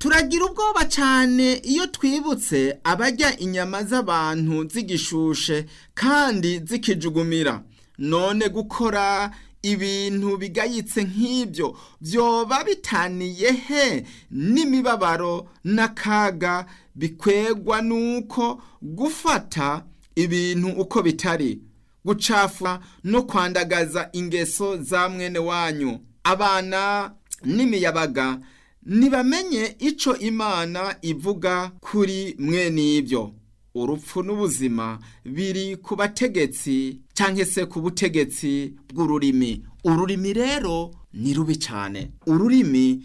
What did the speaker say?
turagira ubwoba cyane iyo twibutse abarya inyama z'abantu zigishushe kandi zikijugumira none gukora ibintu bigayitse nk'ibyo byoba bitaniye he n'imibabaro n'akaga bikwegwa n'uko gufata ibintu uko bitari gucafura no kwandagaza ingeso za mwene wanyu abana n'imiyabaga ntibamenye icyo imana ivuga kuri mwene ibyo urupfu n'ubuzima biri ku bategetsi cyangwa se ku butegetsi bw'ururimi ururimi rero ni rubi cyane ururimi